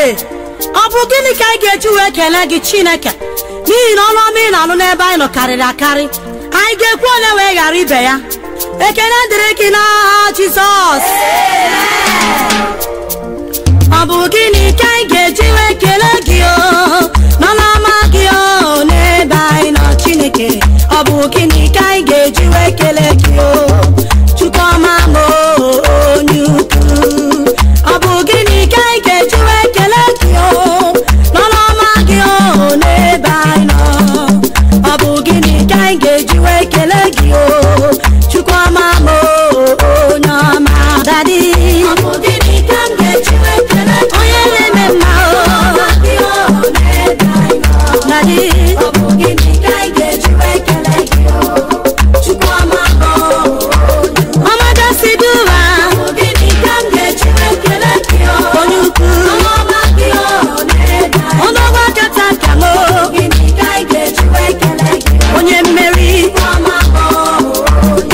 ee ọ bụ gịnị ka anyị ga-eji wee kelee gị chineke n'ihi na ọnụ ọma ị na-anụ n'ebe anyị nọ karịrị akarị anyị ga-ekwu onye wee ghara ibe ya ekele dịrị gị n'aha jizọs ọ bụ gịnị ka anyị ga-eji wee kelee gị o n'ọnụ ọma gị o n'ebe anyị nọ chineke ọ bụ gịnị ka anyị ga-eji wee kelee gị o chukwuma m onye ukwu ọ bụ gịnị ka anyị ga-eji wee kelee gị o n'ọnụ ọma gị o n'ebe anyị nọ ọ bụ gịnị ka anyị ga-eji wee kelee gị o chukwuma m onye ọma dadi ọ bụ gịnị ka m ga-eji wee kelee gị onye na-eme mma o dadi ọ bụ gịnị ka anyị ga-eji wee kelee gị o chukwuma m ọmọdé dùwà. Ògidì kàǹgẹ̀jì wékele kí o. Onye ukwu. Ọmọọba kí o. Ọlọ́wọ́ kẹta kàmó. Ògidì kàǹgẹ̀jì wékele kí o. Onye mmeri. Ọmọ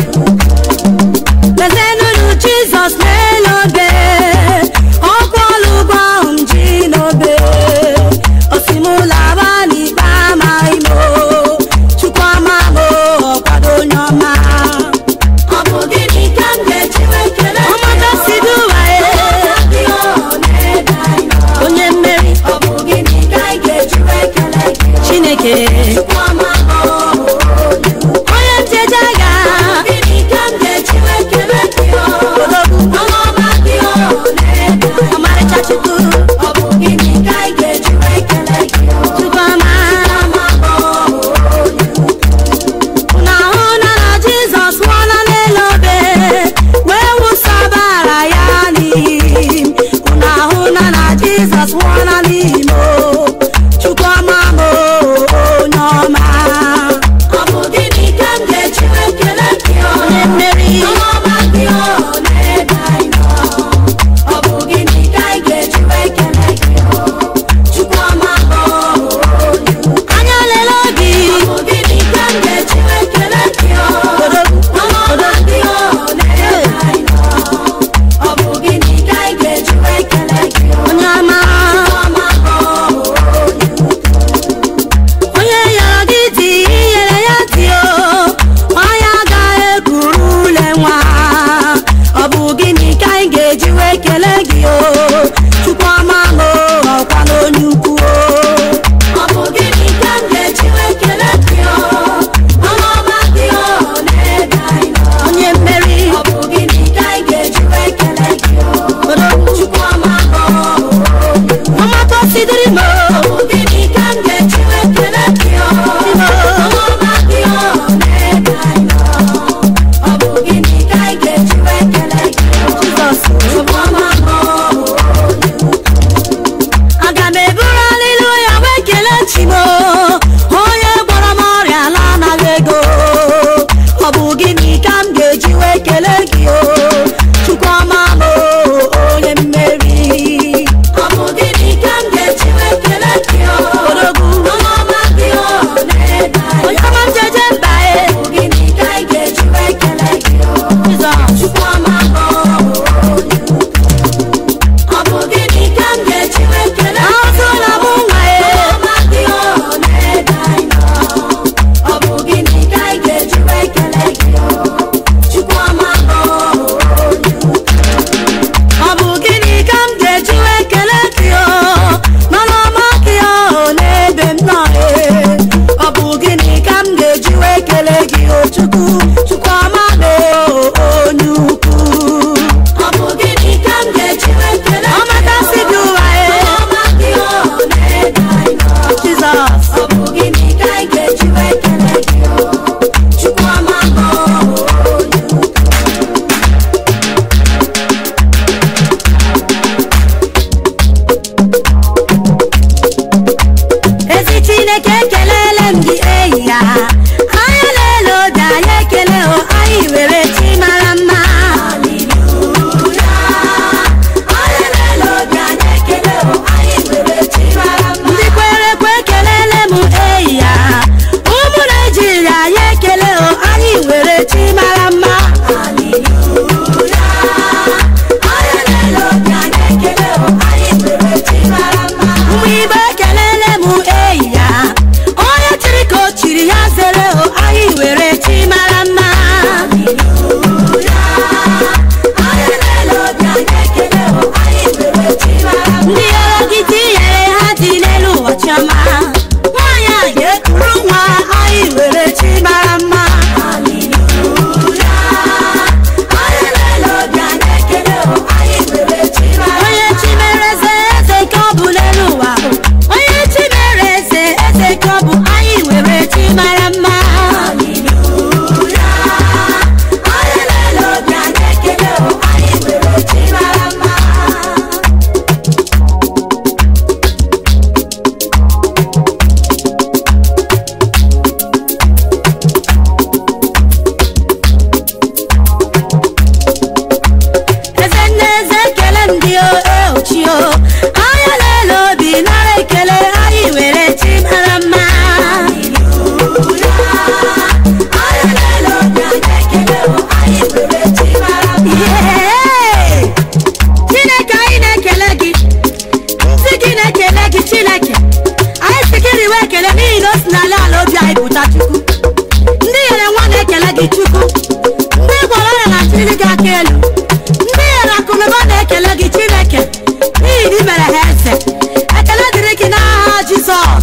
david mere ha eze ekele dịrị gị n'aha jizọs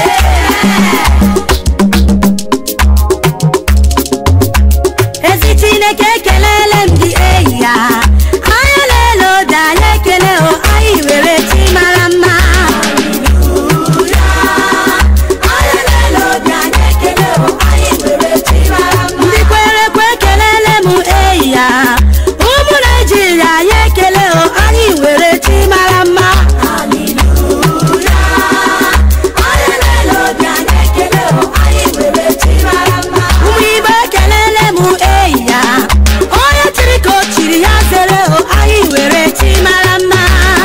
ezi chineke ekelele m gị eyi ya anya na-ele ode anyị ekele o anyị were chi mara mma ndị kwere ekwe ekelele m eyi ya ụmụ naijiria anyị ekele o anyị were chi mara mma ụmụ igbo ekelele m eyi ya onye chiri ka o chiri ya zere o anyị were chi mara mma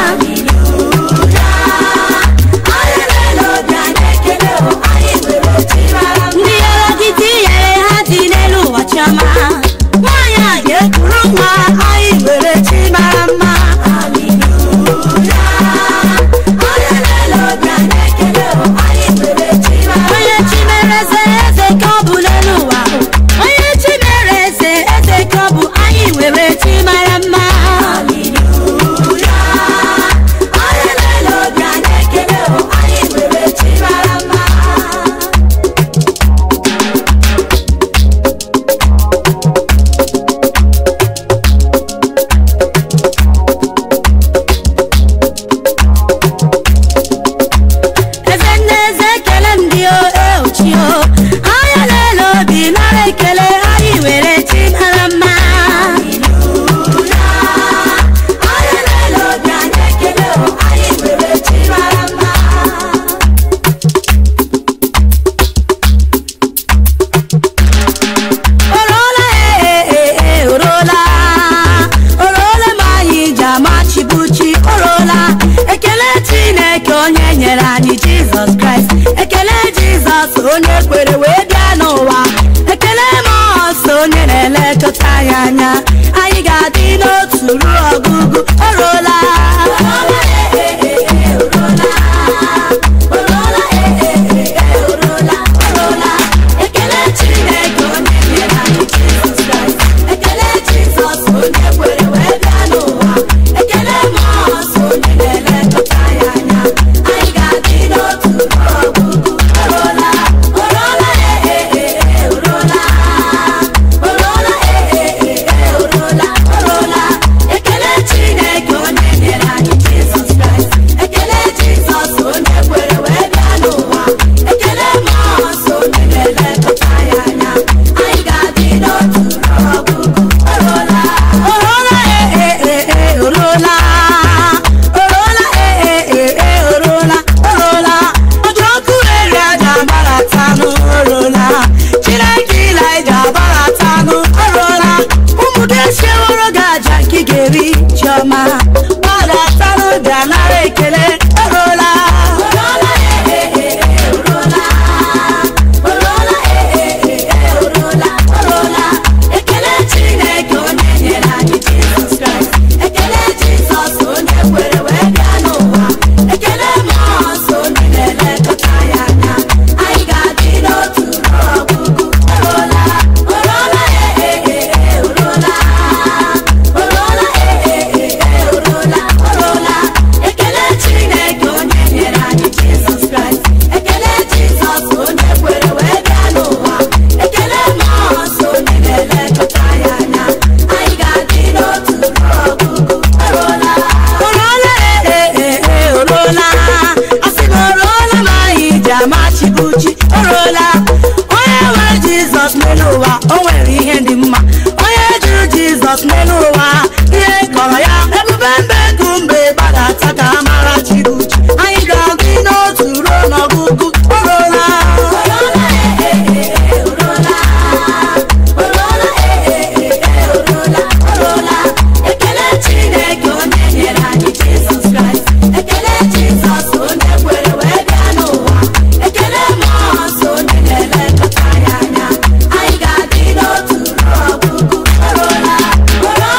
ndị yere gị di yere ha dị n'elu ụwa chiọma nwaanyị a ga-ekuru nwa anyị were chi mara mma onye chi mere eze eze ka ọ bụ n'elu ụwa onye chi mere eze eze ka ọ bụ anyị were chi mara mma eze nne eze ekele m gị o eochio anya na-ele obi nara ekele anyị were chi mara mma orola ee ee orola orola ma anyị ji amachibuchi orola ekele chineke onye nyere anyị jizọs kraịst ekele jizọs onye kwere wee bịa n'ụwa ekele mọọsọ onye na-elekọta anyị anya anyị ga-adị n'otu ruo ọgụgụ orola ekele chineke onye nyere anyị jizọs kraịst ekele jizọs onye kwere wee bịa n'ụwa ekele mọọsọ onye na-elekọta anyị anya anyị ga-adị n'otu ruo ọgụgụ orola orola ee ee ee orola orola ee ee ee orola orola ekele chineke onye nyere anyị jizọs kraịst ekele jizọs onye kwere wee bịa n'ụwa ekele mọọsọ onye na-elekọta anyị anya anyị ga-adị n'otu ruo ọgụgụ orola orola ee ee ee ee orola orola ee ee ee ee orola orola ọjọ ọkụ eri aja agbaratanụ orola chineke ilaija agbaratanụ orola ụmụ gị esieworo gị aja nke ị ga-eri chiọma gbadatanụ bịa nara ekele orola orola ee ee ee ee orola orola ee ee ee ee orola orola ekele chineke onye nyere anyị jizọs kraịst ekele jizọs onye kwere wee bịa n'ụwa ekele mọọsọ onye na-elekọta anyị anya anyị ga-adị n'otu ruo ọgụgụ orola orola ee ee ee ee orola orola ee ee ee ee orola orola ekele chineke onye nyere anyị jizọs kraịst ekele jizọs onye kwere wee bịa n'ụwa ekele mọọsọ onye na-elekọta anyị anya anyị ga-adị n'otu ruo ọgụgụ orola orola ee ee ee orola asị na orola ma anyị ji amachibuchi orola onye nwere jizọs n'elu ụwa o nwere ihe dị mma onye jụrụ jizọs n'elu ụwa ihe kọrọ ya ebube mbe ego mgbe gbadata ka a mara chibuchi anyị ga-adị n'otu ruo n'ọgụgụ orola orola ee ee ee orola orola ee ee ee ee orola orola ekele chineke onye nyere anyị jizọs kraịst ekele jizọs onye kwere wee bịa n'ụwa ekele mọọsọ onye na-elekọta anyị anya anyị ga-adị n'otu ruo ọgụgụ orola orola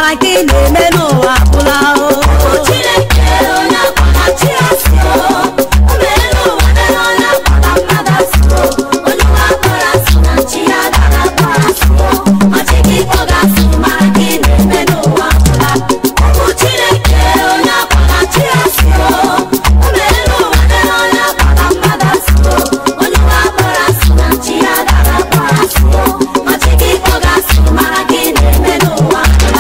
mara ka ị na-eme n'ụwa agwụla o Chineke onye akpọga chi asị o o meela ụwa mere onye akpọga mmadụ asị o onye ụwa kpọrọ asị na chi ya dara kpọrọ asị o ma chi gị kpọga asị mara ka ị na-eme n'ụwa agwụla ụmụ Chineke onye akpọga chi asị o o meela ụwa mere onye akpọga mmadụ asị o onye ụwa kpọrọ asị na chi ya dara kpọrọ asị o ma chi gị kpọga asị mara ka ị na-eme n'ụwa agwụla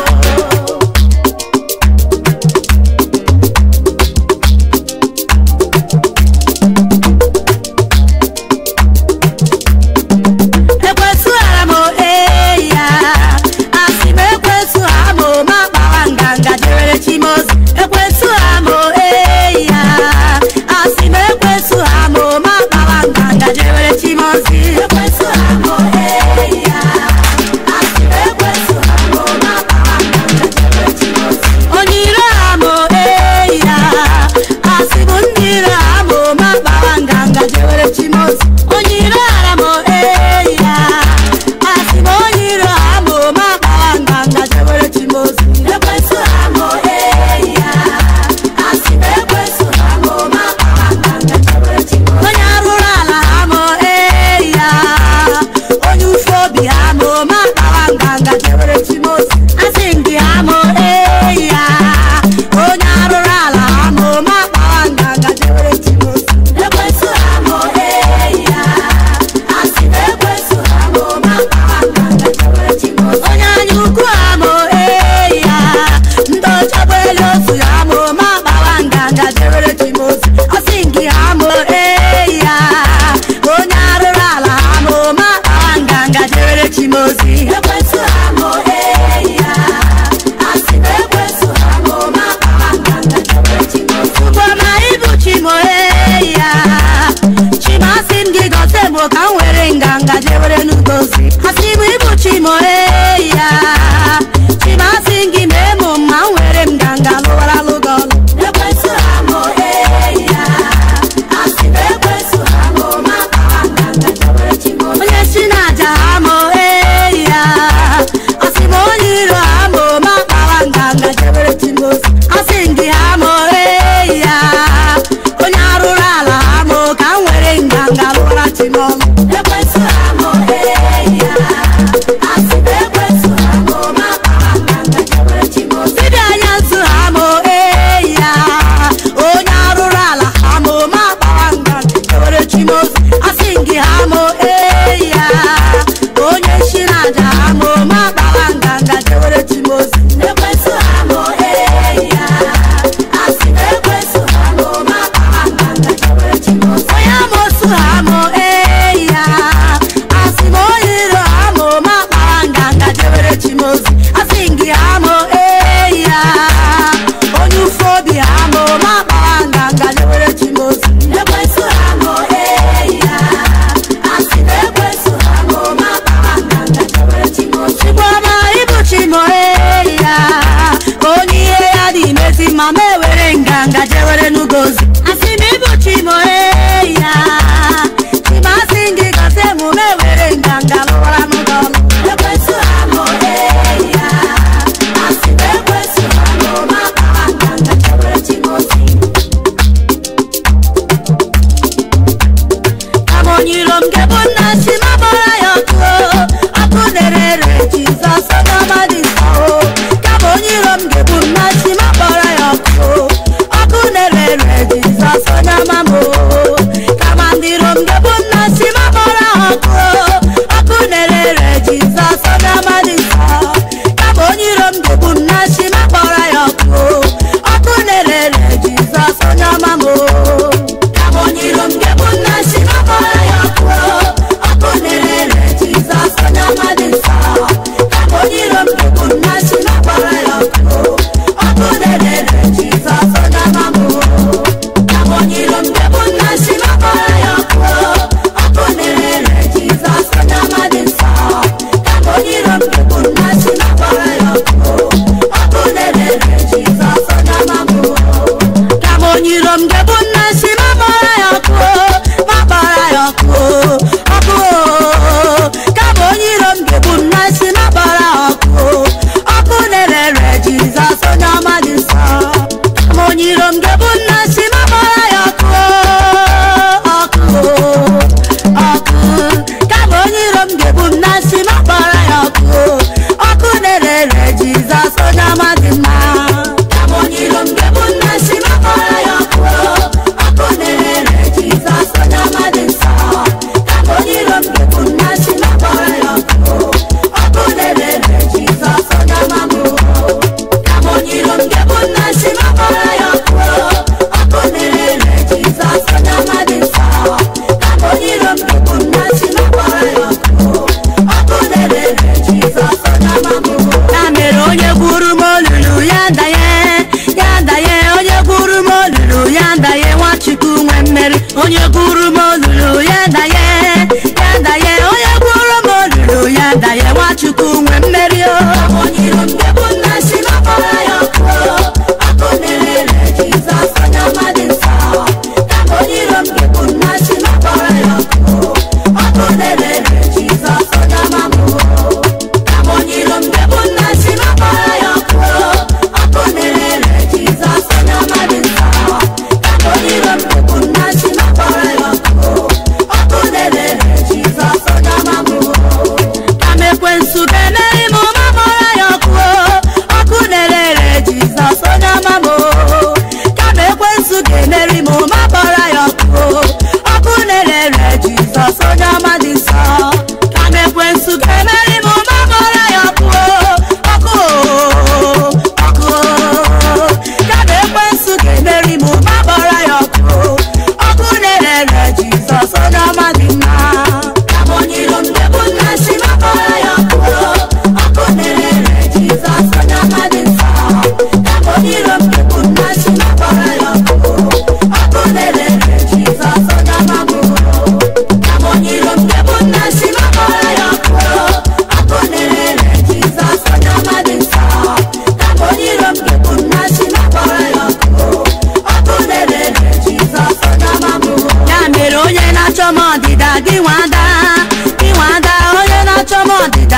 ekwesịghara m ee ya asị m ekwesịghara m ma kpawa nganga jewere chimozi ekwesịghara m ee ya asị m ekwesịghara m ma kpawa nganga jewere chimozi ekwesịghara m ee ya asị m ekwesịghara m ma kpawa nganga jewere chimozi onye ire ha m ee ya asị m ndị ire ha m ma kpawa nganga jewere chimozi onye ire hara m ee ya asị m onye ire ha m ma kpawa nganga jewere chimozi ekwesịghara m ee ya asị m ekwesịghara m ma kpawa nganga jewere chimozi onye arụrụ ala ha m ee ya onye ufe obi ha m ma kpawa nganga jewere chimozi asị m gị ha m ee ya onye arụrụ ala ha m ma kpawa nganga jewere chimozi ekwesịghara m ee ya asị m ekwesịghara m ma kpawa nganga jewere chimozi onye anya ukwu ha m ee ya ndị ọchọgbu elu otu ha m ma kpawa nganga jewere chimozi asị m gị ha m ee ya onye arụrụ ala ha m ma kpawa nganga jewere chimozi ekwesịghara m ee ya asị m ekwesịghara m ma kpawa nganga jewere chimozi Ugwama ibu chimoe ya chimasị m gị gote m ka m were nganga jewere n'ugozi asị m ibu chimoe ya chimasị m gị mee mụ ma m were m nganga lụwara lụgị ọlụ ekwesịghara m ee ya asị m ekwesịghara m ma kpawa nganga jewere chimozi onye si n'aja ha m ee ya asị m onye iro ha m ma kpawa nganga jewere chimozi asị m gị ha m ee ya onye arụrụ ala ha m ka m were nganga lụwara chimọlụ ekwesịghara m ee ya asị m ekwesịghara m ma kpawa nganga jewere chimozi dibịa anya nzu ha m ee ya onye arụrụ ala ha m ma kpawa nganga jewere chimozi asị m gị ha m ee ya onye si n'aja ha m ma kpawa nganga jewere chimozi ekwesịghara m ee ya asị m ekwesịghara m ma kpawa nganga jewere chimozi onye amosu ha m ee ya asị m onye iro ha m ma kpawa nganga jewere chimozi asị m gị ha m ee ya onye ufe obi ha m ma kpawa nganga jewere chimozi ekwesịghara m ee ya asị m ekwesịghara m ma kpawa nganga jewere chimozi chikwama ibu chimo ee ya onye ihe ya dị mezi ma m ewere nganga jewere n'ugozi asị m ibu chimo ee ya chimasị gị gote mụ m ewere nganga lụwara n'ụgọlụ ekwesịghara m ee ya asị m ekwesịghara m ma kpawa nganga jewere chimozi amonyiro m gị bụ nna chi ma gbara ya ọkụ ọkụ na-ere jizọs ọgamadị nsọ ka bụ onye iro m gị bụ nna chi ma gbara ya ọkụ ọkụ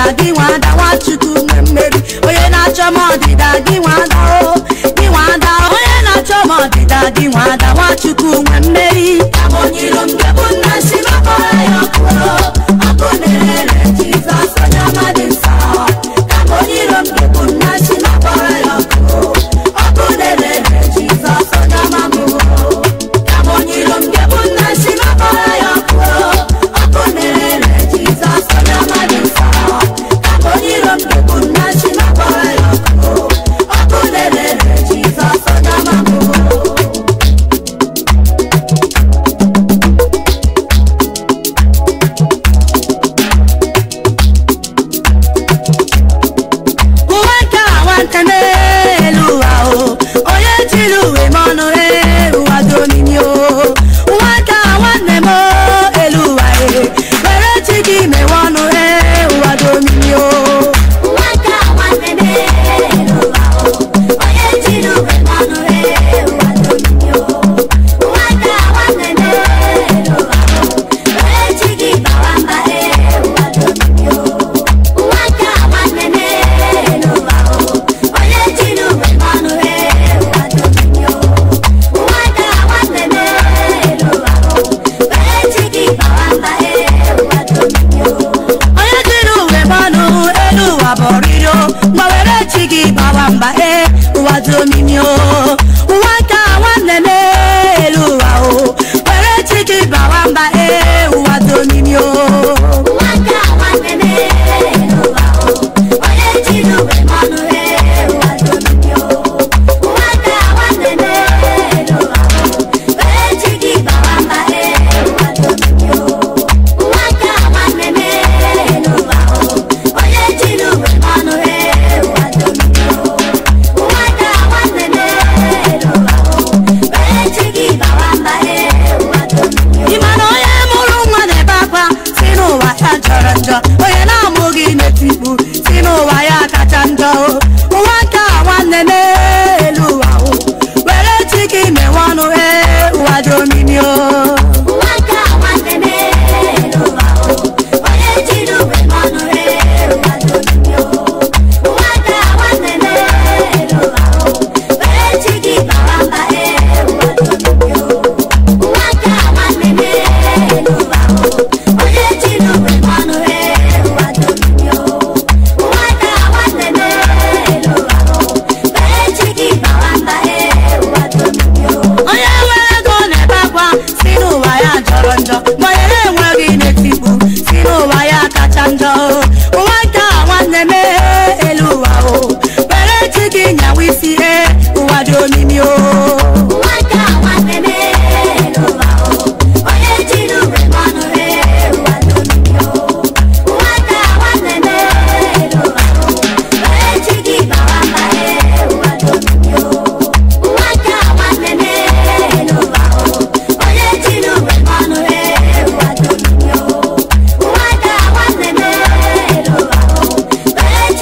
gị nwada nwachukwu nwe mmeri onye na-achọ m ọdịda gị nwada o gị nwada onye na-achọ m ọdịda gị nwada nwachukwu nwe mmeri amonyiro mgebu nna si makpọrọ ya ọkụ ọkụ na-ere jizọs onye ọma dị nsọ amonyiro mgebu nna si makpọrọ ya ọkụ ọkụ na-ere jizọs onye ọma bụ amonyiro mgebu nna si makpọrọ ya ọkụ ọkụ na-ere jizọs onye ọma dị nsọ amonyiro mgebu nna si makpọrọ ya ọkụ ọkụ na-ere jizọs onye ọma bụ uwe nke a nwata n'elu ụwa o onye jiri uwe m ọnụ ee ụwa dị omimi o uwe nke a nwanne m o, elu ụwa e were chi gị mewe ọnụ ee ụwa dị omimi o nwata nwanne m elu ụwa o onye jiri uwe mmanụ ee ụwa dị omimi o nwata nwanne m elu ụwa o onye ji gị bawa mba ee ụwa dị omimi o nwata nwanne m elu ụwa o onye jiri uwe mmanụ ee ụwa dị omimi o nwata nwanne m elu ụwa o onye ji gị bawa mba ee ụwa dị omimi o onye jiri uwe m ọnụ elu ụwa bụ ọrịrị o ngwa were chi gị gbawa mba ee ụwa dị omimi o ụwa nke a nwanne m elu ụwa o were chi gị gbawa mba ee ụwa dị omimi o nwata nwanne m elu ụwa o onye jiri uwe mmanụ ee ụwa dị omimi o nwata nwanne m elu ụwa o onye ji gị bawa mba ee ụwa dị omimi o nwata nwanne m elu ụwa o onye jiri uwe mmanụ ee ụwa dị omimi o nwata nwanne m elu ụwa o onye ji gị bawa mba ee ụwa dị omimi o ị ma na onye mụrụ nwa na-ebe akwa si n'ụwa ya jọrọ njọ onye na-amụghị na-etikpu si n'ụwa ya kacha njọ o ụwa nke a nwanne m elu ụwa o were chi gị mewe ọnụ ee ụwa dị omimi o nwata nwanne m elu ụwa o onye jiri uwe mmanụ ee ụwa dị omimi o nwata nwanne m elu ụwa o onye ji gị bawa mba ee ụwa dị omimi o nwata nwanne m elu ụwa o onye jiri uwe mmanụ ee ụwa dị omimi o nwata nwanne m elu ụwa o onye ji gị bawa mba ee ụwa dị omimi o onye nwere ego na-ebe akwa si n'ụwa ya jọrọ njọ ma onye na-enweghị na-etikpu si n'ụwa ya kacha njọ o ụwa nke a nwanne m elu ụwa o were chi gị nyawa isi ee ụwa dị omimi o nwata nwanne m elu ụwa o onye jiri uwe mmanụ ee ụwa dị omimi o nwata nwanne m elu ụwa o onye ji gị bawa mba ee ụwa dị omimi o nwata nwanne m elu ụwa o onye jiri uwe mmanụ ee ụwa dị omimi o nwata nwanne m elu ụwa o onye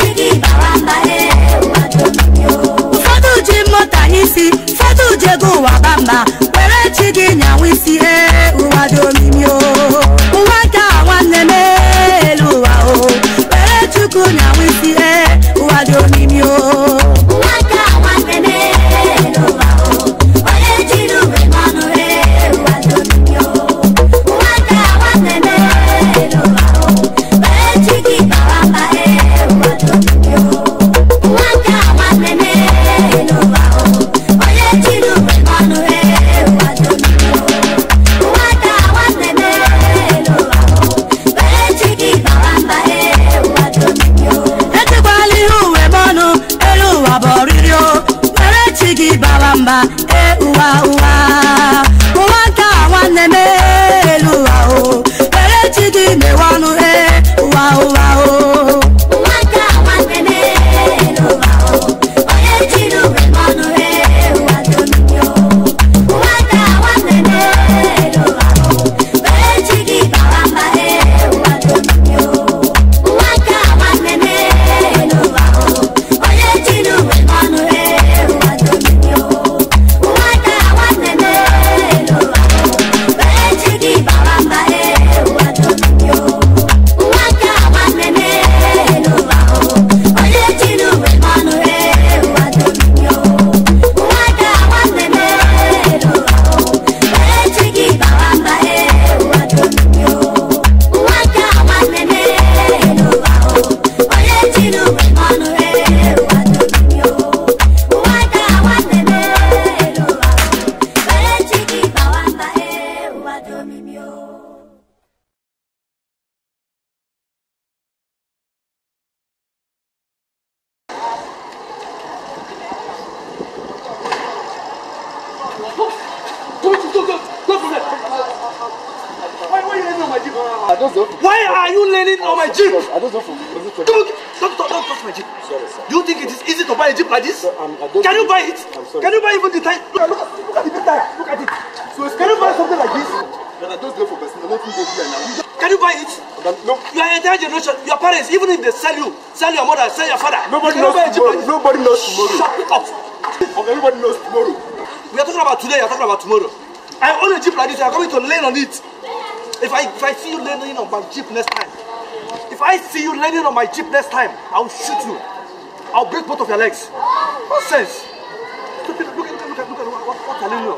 my jeep. I just don't. Why are you leaning on my jeep? I just don't. Was it for Don't, don't, don't, don't touch my jeep. Sorry, sir. Do you think it is easy to buy a jeep like this? I'm- I don't Can you think- buy it? I'm sorry. Can you buy even the time? Look, at- look, at- look at the big tire. Look at it. Can you buy something like this? But I just go for person. I don't think go here now. Can you buy it? But no, You are entire generation. Your parents, even if they sell you, sell your mother, sell your father. nobody you cannot knows buy a jeep like tomorrow. this. Nobody knows tomorrow. Shut up. Of everybody knows tomorrow. We are talking about today, you are talking about tomorrow. I own a jeep like this, you are coming to lean on it. If I if I see you leaning on my jeep next time, if I see you leaning on my jeep next time, I will shoot you. I'll break both of your legs. Nonsense. Look at look at look at look at what, what, what you're leaning on.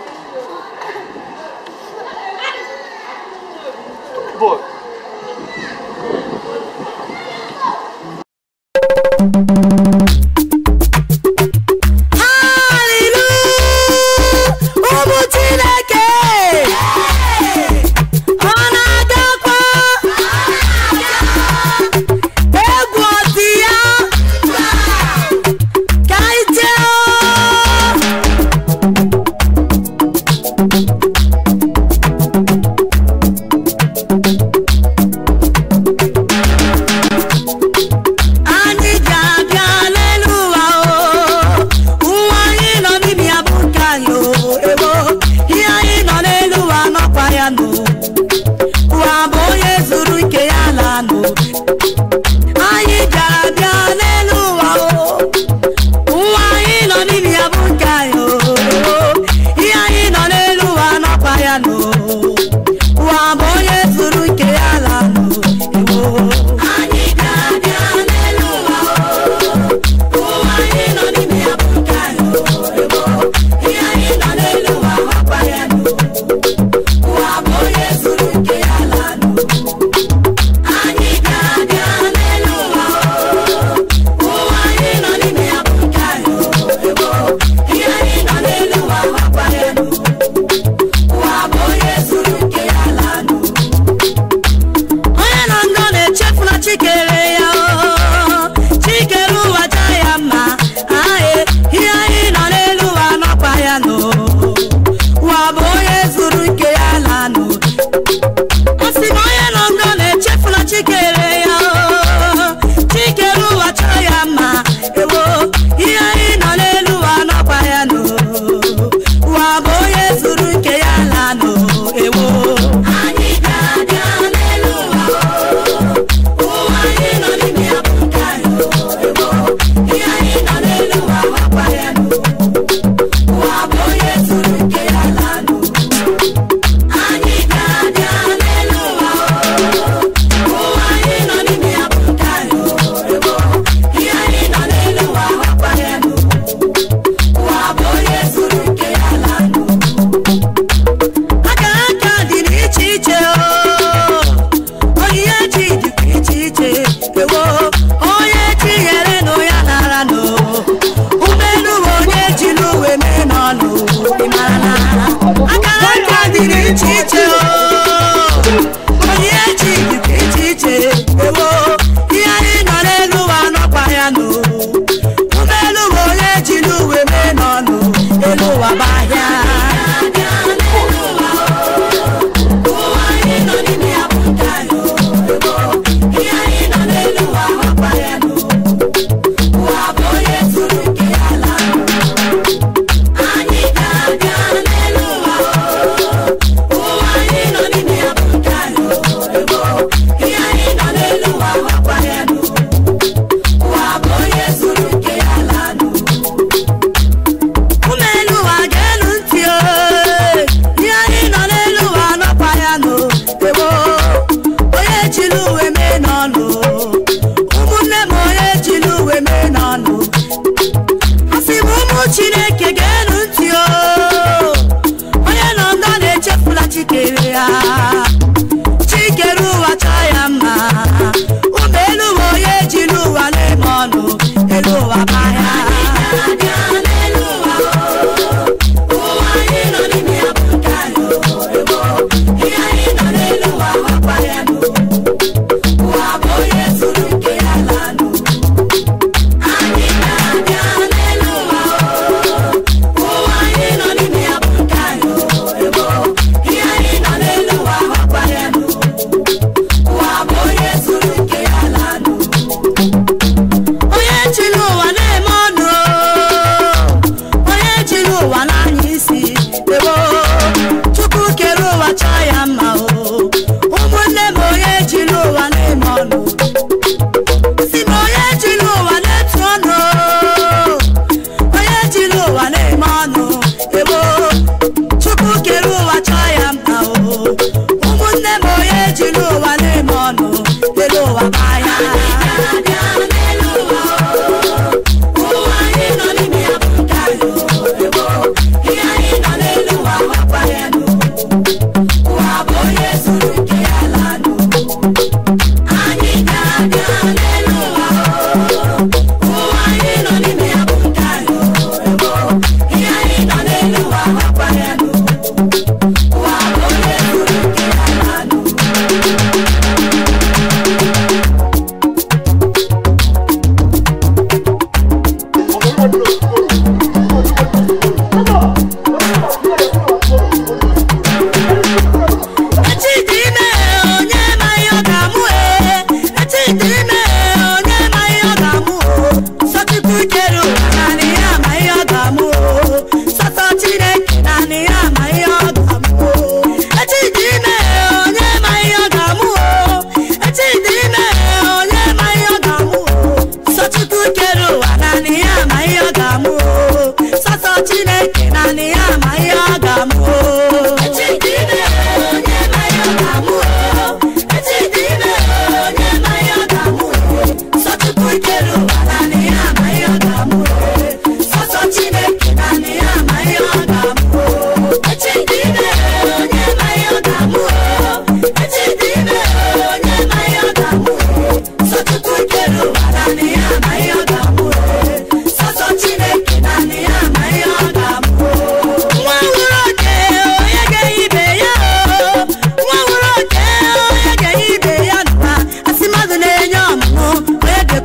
Boy. Hallelujah! Ụmụ Chineke! Ọ na-agakwa? Egwu ọ dị ya? Ka anyị jee o!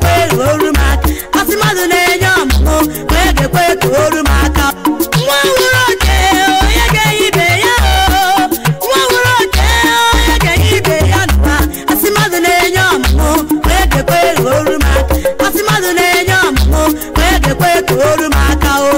ga-ekwe oru m aka asị mmadụ na-enye ọmụmụ onye ga-ekwe ka oru m aka nwa nwụrụ oke onye ga-enye ibe ya o nwa nwụrụ oke onye ga-enye ibe ya n'ụwa asị mmadụ na-enye ọmụmụ onye ga-ekwe ka oru m aka asị mmadụ na-enye ọmụmụ onye ga-ekwe ka oru m aka o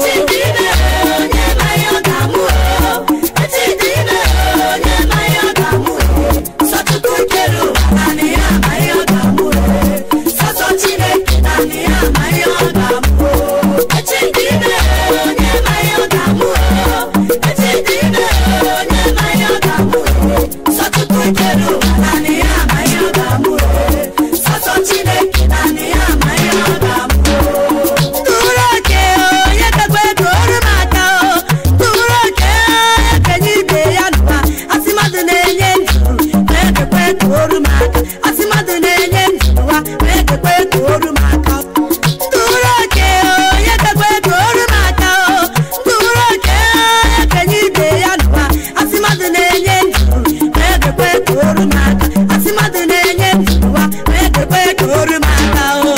Chineke naanị ya ma ihe ọ ga-amụ tụrụ oke onye ga-ekwe ka oru m aka o tụrụ oke onye ga-enye ibe ya n'ụwa asị mmadụ na-enye ndụ onye ga-ekwe ka oru m aka asị mmadụ na-enye ndụ n'ụwa onye ga-ekwe ka oru m aka tụrụ oke onye ga-ekwe ka oru m aka o tụrụ oke onye ga-enye ibe ya n'ụwa asị mmadụ na-enye ndụ onye ga-ekwe ka oru m aka asị mmadụ na-enye ndụ n'ụwa onye ga-ekwe ka oru m aka o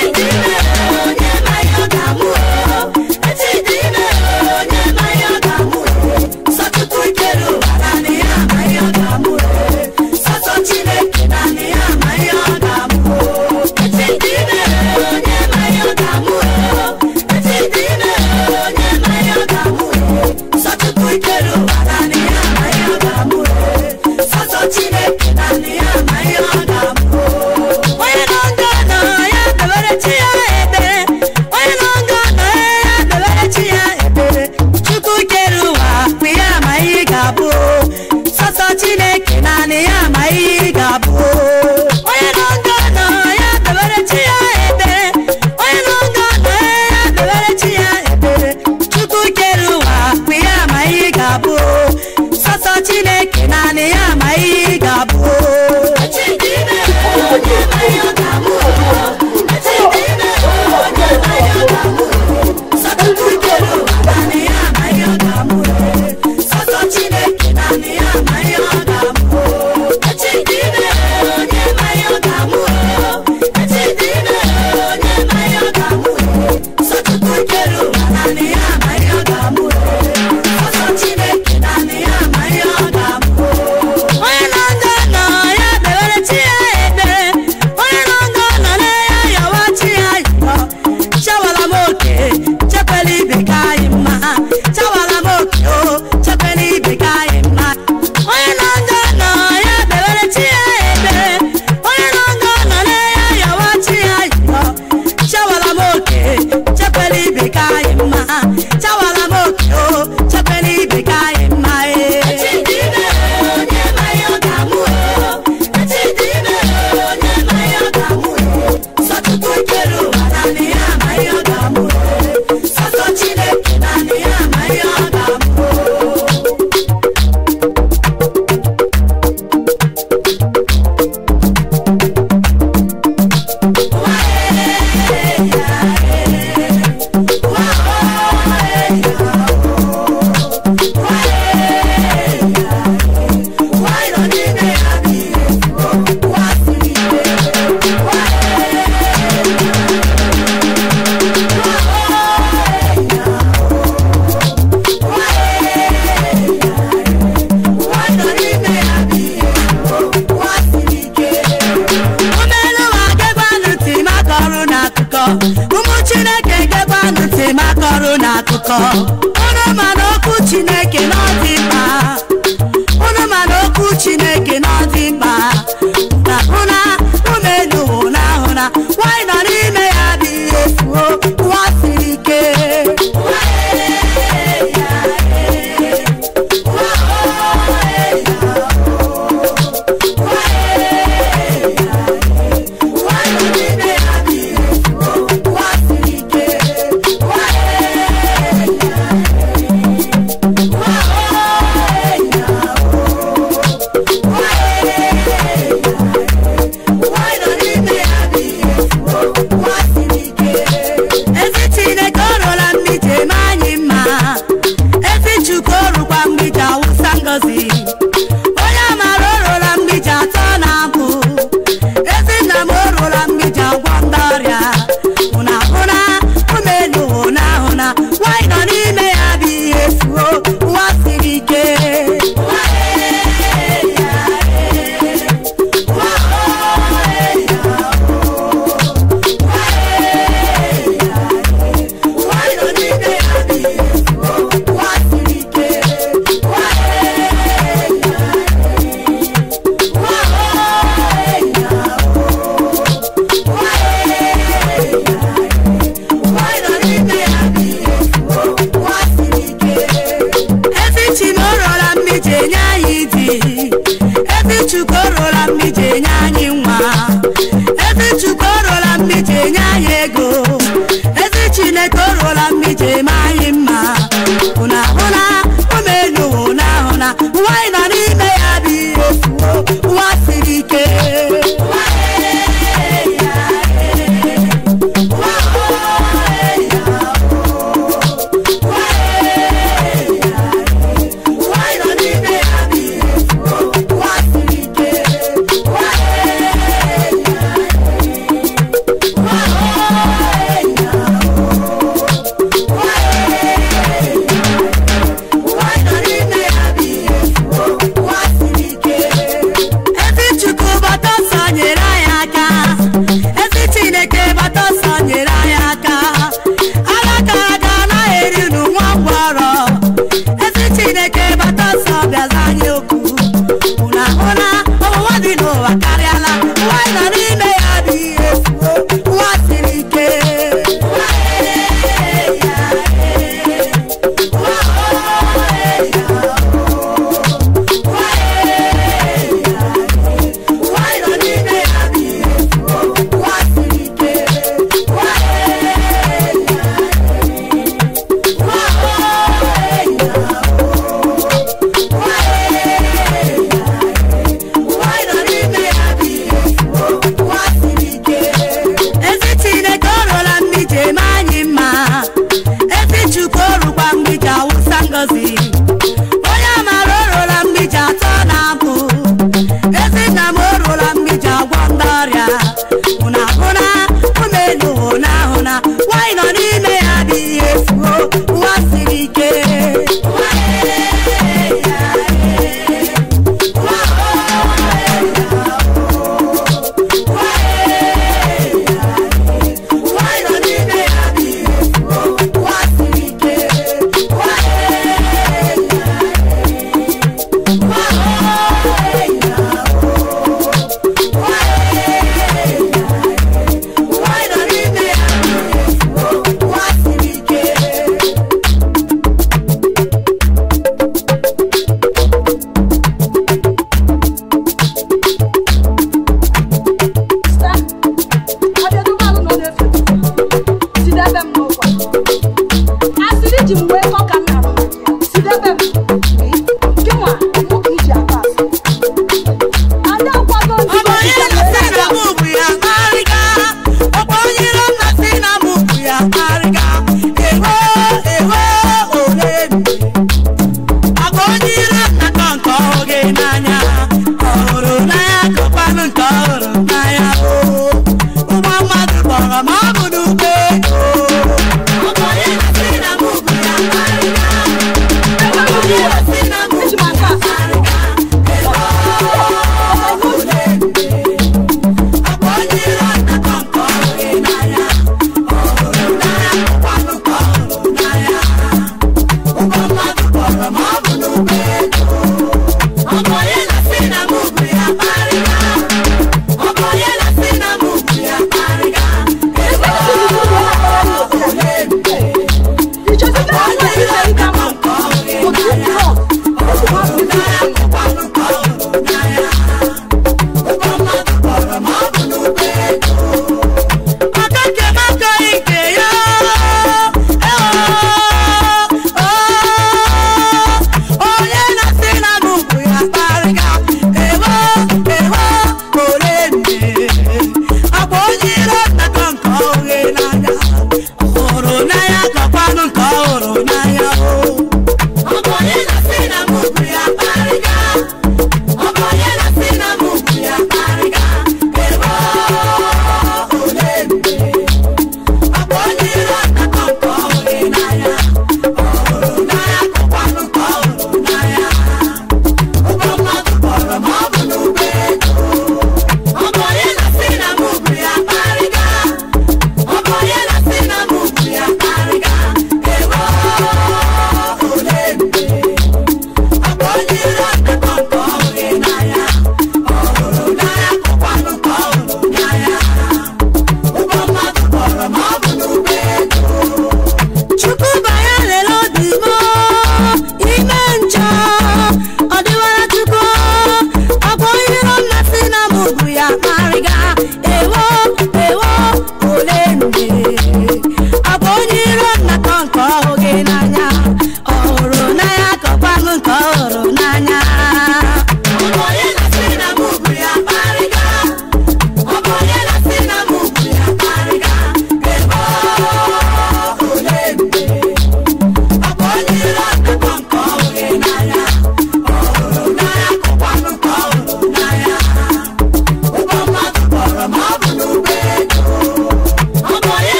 Chineke naanị ya ma ihe ọ ga-amụ onye nọ nga nọ ya debere chi ya ebere onye nọ nga nọ ya debere chi ya ebere chukwu kere ụwa bụ ya ma ihe ga-abụ sọsọ chineke naanị ya ma ihe ga-abụ onye nọ nga nọ ya debere chi ya ebere onye nọ nga nọ ya debere chi ya ebere chukwu kere ụwa bụ ya ma ihe ga-abụ sọsọ chineke naanị ya ma ihe ga-abụ onye nọ nga nọ ya debere chi ya ebere onye nọ nga nọ na ya yawa chi ya yọ chawala m oke chekwela ibe ka anyị mma chawala m oke o chekwela ibe ka anyị mma onye nọ nga nọ ya debere chi ya ebere onye nọ nga nọ na ya yawa chi ya yọ chawala m oke chekwela ibe ka anyị mma chawala m oke o chekwela ibe ka anyị mma ee Chineke naanị ya ma ihe ọ ga-amụ ụmụeluwa gekwanụ ntị maka ọrụ n'akụkọ ụmụ chineke gekwanụ ntị maka ọrụ n'akụkọ unu ma na okwu chineke na ọ dị mkpa unu ma na okwu chineke na ọ dị mkpa na hụna ụmụeluwa na ahụna nwanyị nọ n'ime ya bụ ihe fuo ụwa siri ike Why mmiji enye anyị ego ezi chineke o ruola mmiji eme anyị mma ụna ahụna omenu ụna ahụna ụwa anyị nọ n'ime ya bụ ihe efuo ụwa siri ike ụwa anyị nọ n'ime ya bụ ihe efuo ụwa siri ike ụwa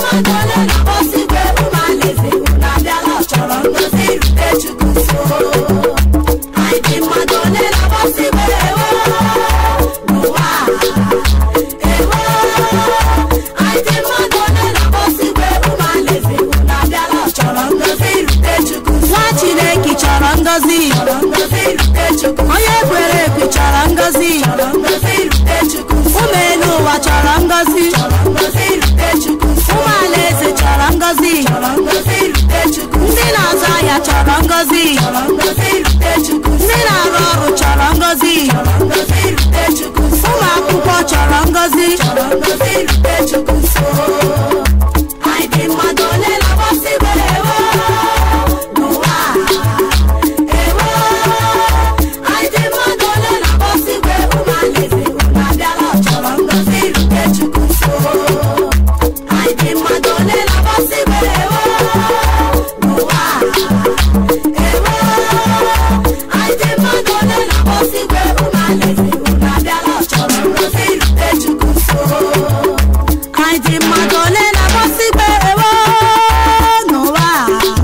mmadụ ole na-akpọsigwe ụmụ alaeze unu abịala ọ chọrọ ngozi irute chukwu nso anyị dị mmadụ ole na-akpọsigwe ewo n'ụwa a. ewo anyị dị mmadụ ole na-akpọsigwe ụmụ alaeze unu abịala ọ chọrọ ngozi irute chukwu nso nwa chineke chọrọ ngọzi chọrọ ngozi irute chukwu nso onye kwere ekwe chọrọ ngọzi chọrọ ngozi irute chukwu nso ụmụ elu ụwa chọrọ ngọzi chọrọ ngozi irute chukwu nso ụmụ alaeze chọrọ ngọzi chọrọ ngozi irute chukwu nso ndị na-azụ ahịa chọrọ ngọzi chọrọ ngozi irute chukwu nso ndị na-arụ ọrụ chọrọ ngọzi chọrọ ngozi irute chukwu nso ụmụ akwụkwọ chọrọ ngọzi chọrọ ngozi irute chukwu nso anyị dị mmadụ ole na-agbasibe ewo n'ụwa a. ewo anyị dị mmadụ ole na-agbasibe ụmụ alaeze unu abịala ọ chọrọ ngozi irute chukwu nso anyị dị mmadụ ole na-agbasibe ewo n'ụwa a. ewo anyị dị mmadụ ole na-agbasibe ụmụ alaeze unu abịala ọ chọrọ ngozi irute chukwu nso anyị dị mmadụ ole na-agbasịgbe ewo n'ụwa a.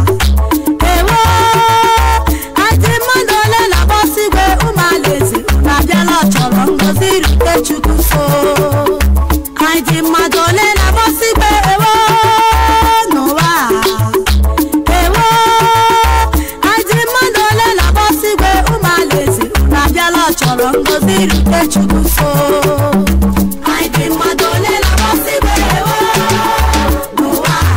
ewo anyị dị mmadụ ole na-agbasịgbe ụmụ alaeze unu abịala ọ chọrọ ngọzi irute chukwu nso anyị dị mmadụ ole na-agbasịgbe ewo n'ụwa a. ewo anyị dị mmadụ ole na-agbasịgbe ụmụ alaeze unu abịala ọ chọrọ ngọzi irute chukwu nso anyị dị mmadụ ole na-agbasibe ewo n'ụwa a.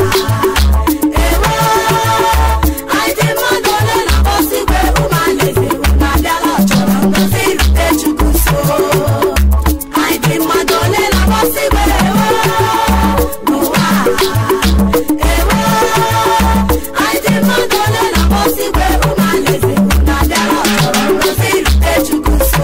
ewo anyị dị mmadụ ole na-agbasibe ụmụ alaeze unu abịala ọ chọrọ ngozi irute chukwu nso anyị dị mmadụ ole na-agbasibe ewo n'ụwa a. ewo anyị dị mmadụ ole na-agbasibe ụmụ alaeze unu abịala ọ chọrọ ngozi irute chukwu nso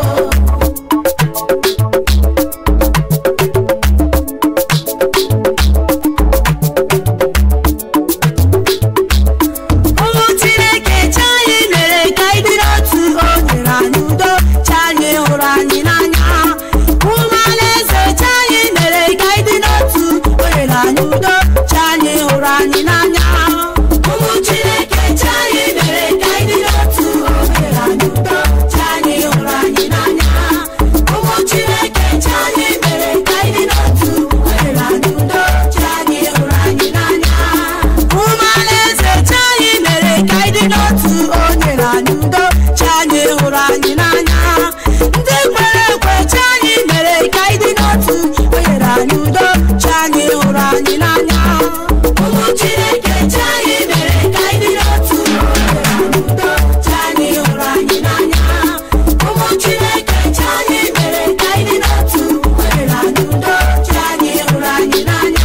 ụmụ chineke chi anyị mere ka anyị dị n'otu o nyere anyị udo chi anyị hụrụ anyị n'anya ụmụ alaeze chi anyị mere ka anyị dị n'otu o nyere anyị udo chi anyị hụrụ anyị n'anya ụmụ chineke chi anyị mere ka anyị dị n'otu o nyere anyị udo chi anyị hụrụ anyị n'anya ụmụ chineke chi anyị mere ka anyị dị n'otu o nyere anyị udo chi anyị hụrụ anyị n'anya ụmụ alaeze chi anyị mere ka anyị dị n'otu o nyere anyị udo chi anyị hụrụ anyị n'anya ndị kwere ekwe chi anyị mere ka anyị dị n'otu o nyere anyị udo chi anyị hụrụ anyị n'anya ụmụ chineke chi anyị mere ka anyị dị n'otu o nyere anyị udo chi anyị hụrụ anyị n'anya ụmụ chineke chi anyị mere ka anyị dị n'otu o nyere anyị udo chi anyị hụrụ anyị n'anya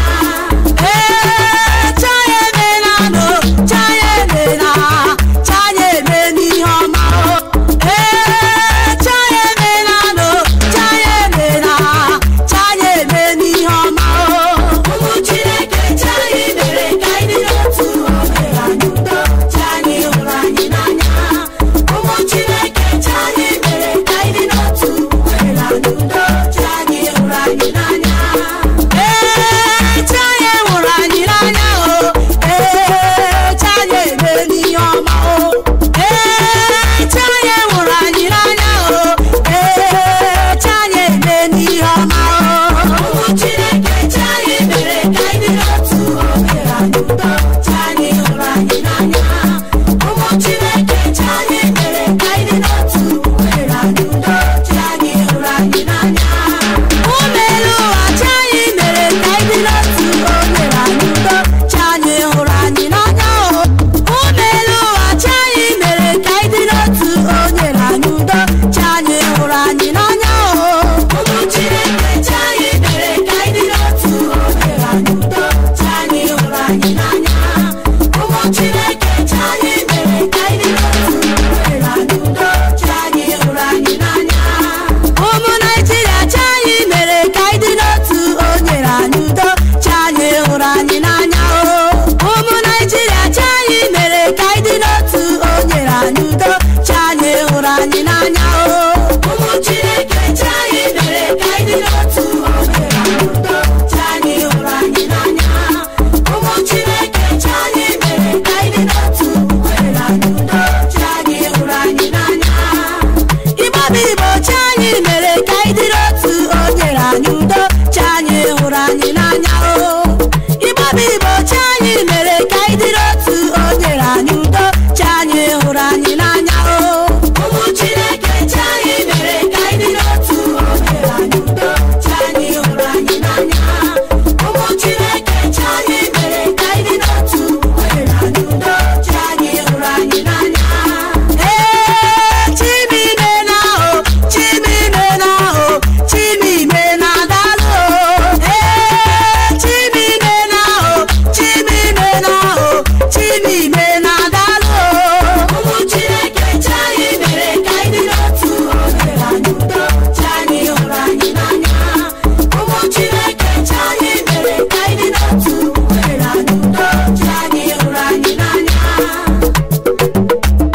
ee chaya emela no chaya emela chaya eme n'ihe ọma o ee chaya emela no chaya emela chaya eme n'ihe ọma o ụmụ chineke chi anyị mere ka anyị dị n'otu o nyere anyị udo chi anyị hụrụ anyị n'anya ụmụ chineke chi anyị mere ka anyị dị n'otu o nyere anyị udo chi anyị hụrụ anyị n'anya ee chaya hụrụ anyị n'anya o ee chaya eme n'ihe ọma o ee chaya hụrụ anyị n'anya o ee chaya eme n'ihe ọma o ụmụ chineke chi anyị mere ka anyị dị n'otu o nyere anyị udo chi anyị hụrụ anyị n'anya ụmụ chineke chi anyị mere ka anyị dị n'otu o nyere anyị udo chi anyị hụrụ anyị n'anya ụmụ elu ụwa chi anyị mere ka anyị dị n'otu o nyere anyị udo chi anyị hụrụ anyị n'anya o ụmụ elu ụwa chi anyị mere ka anyị dị n'otu o nyere anyị udo chi anyị hụrụ anyị n'anya o ụmụ chineke chi anyị mere ka anyị dị n'otu o nyere anyị udo chi anyị hụrụ anyị n'anya ụmụ chineke chi anyị mere ka anyị dị n'otu o nyere anyị udo chi anyị hụrụ anyị n'anya ụmụ naijiria chi anyị mere ka anyị dị n'otu o nyere anyị udo chi anyị hụrụ anyị n'anya o ụmụ naijiria chi anyị mere ka anyị dị n'otu o nyere anyị udo chi anyị hụrụ anyị n'anya o ụmụ chineke chi anyị mere ka anyị dị n'otu o nyere anyị udo chi anyị hụrụ anyị n'anya igbo chi anyị mere ka anyị dịrị otu o nyere anyị udo chi anyị hụrụ anyị n'anya o ụmụ chineke chi anyị mere ka anyị dịrị otu o nyere anyị udo chi anyị hụrụ anyị n'anya ụmụ chineke chi anyị mere ka anyị dịrị otu o nyere anyị udo chi anyị hụrụ anyị n'anya ee chimime na o chimime na o chimime na dalụ ee chimime na o chimime na o chimime na dalụ ụmụ chineke chi anyị mere ka anyị dị n'otu o nyere anyị udo chi anyị hụrụ anyị n'anya ụmụ chineke chi anyị mere ka anyị dị n'otu o nyere anyị udo chi anyị hụrụ anyị n'anya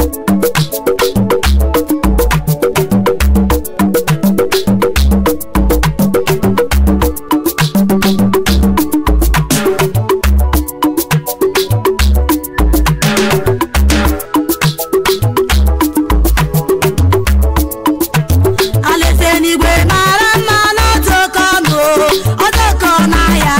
alaeze n'igwe mara mma n'ọdụkọ ọnụ ọdụkọ n'ahịa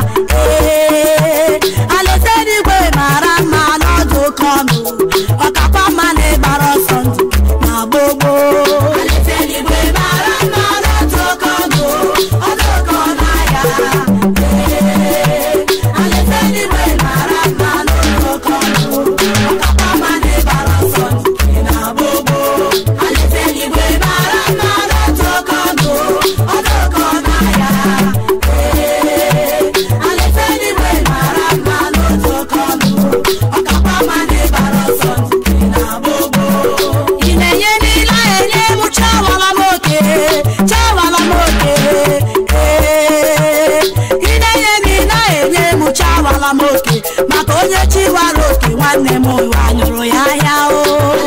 ee alaeze n'igwe mara mma n'ọdụkọ ọnụ ọkakwa mma na ịgbara ọsọ ndụ na gbogbo alaeze n'igwe mara mma n'ọdụkọ ọnụ ọdụkọ n'ahịa ee alaeze n'igwe mara mma n'ọdụkọ ọnụ ọkakwa mma na ịgbara ọsọ ndụ na gbogbo alaeze n'igwe mara mma n'ọdụkọ ọnụ ọdụkọ n'ahịa ee alaeze n'igwe mara mma n'ọdụkọ ọnụ ọkakwa mma na ịgbara ọsọ ndụ na gbogbo ị na-enye niile enye m chawala m oke chawala m oke ee ị na-enye niile enye m chawala m oke maka onye chiwara oke nwanne m ụwa nyụrụ ya ahịa o